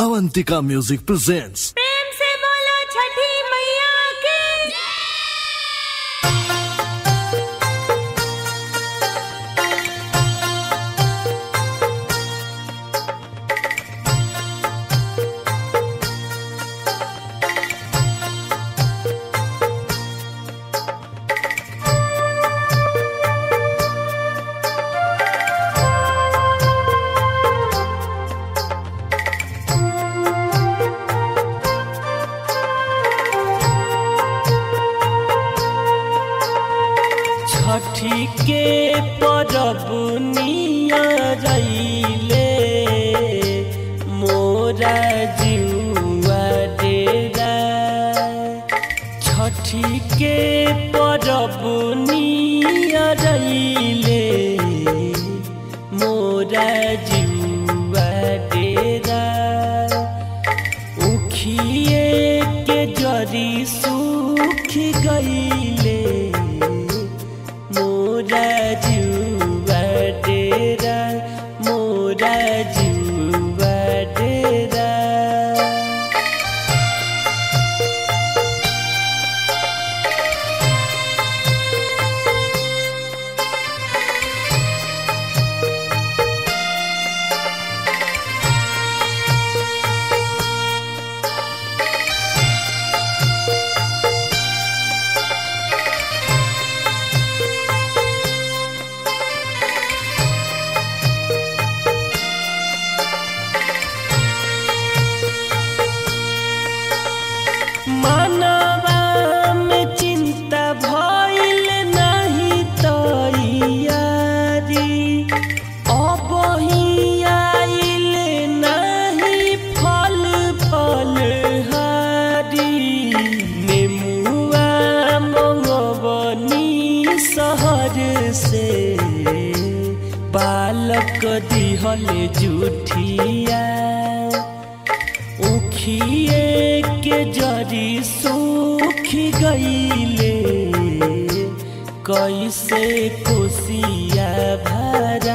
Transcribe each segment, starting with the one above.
Avantika music presents प्रेम से बोलो छठी मैया की छठी के परब नियरैले मोरा जिउआ डेरा छठी के परब नियरैले मोरा जिउआ डेरा उखिए के जरी सूख गईले मोरा जुआ डेरा मोरा जुआ डेरा मनवा में चिंता भइल नहीं तैयारी अब ही आइल नहीं फल फल हारी नेमुआ मंगवनी शहर से बालक दिहल जुठिया उखिए के जरी सूख गईले कैसे कोसिया भरा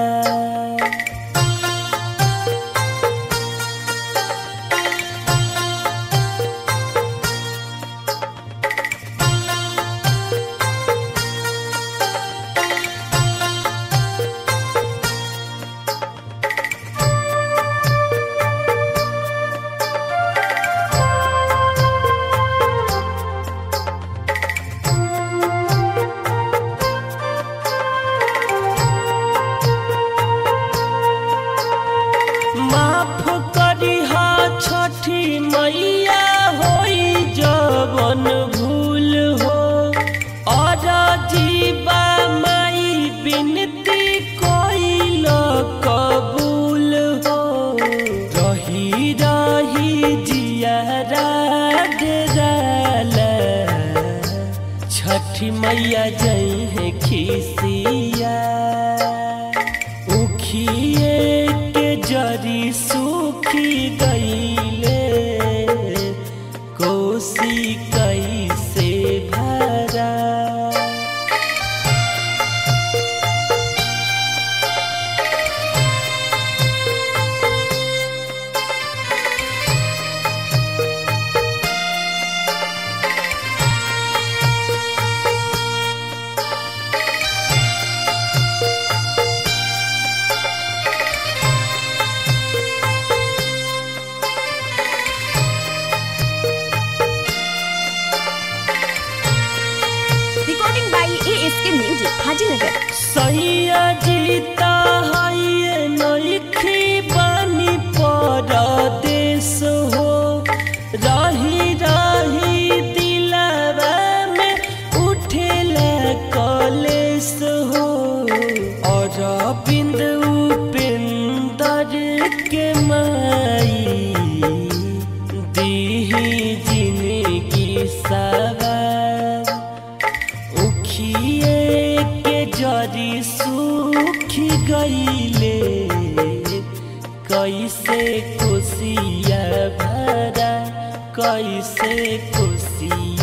माफ करिहा छठी मैया होई जवन भूल हो और जीवा माई बिनती कोइल कबूल हो रही रही जियारा डेराला छठी मैया जई है खिसिया उखिए के जरी सूखी गईले कोसी कैसे भरा Recording by ASK Music, Hajinagar. सैया जीता है नइखी बानी परदेश हो रही रही दिलवा में उठेला कलेश हो और बिंद उपेंदर के माई दीही जिंदगी सवार उखिए के जरी सूख गईले कैसे खुशिया भरा कैसे खुशिया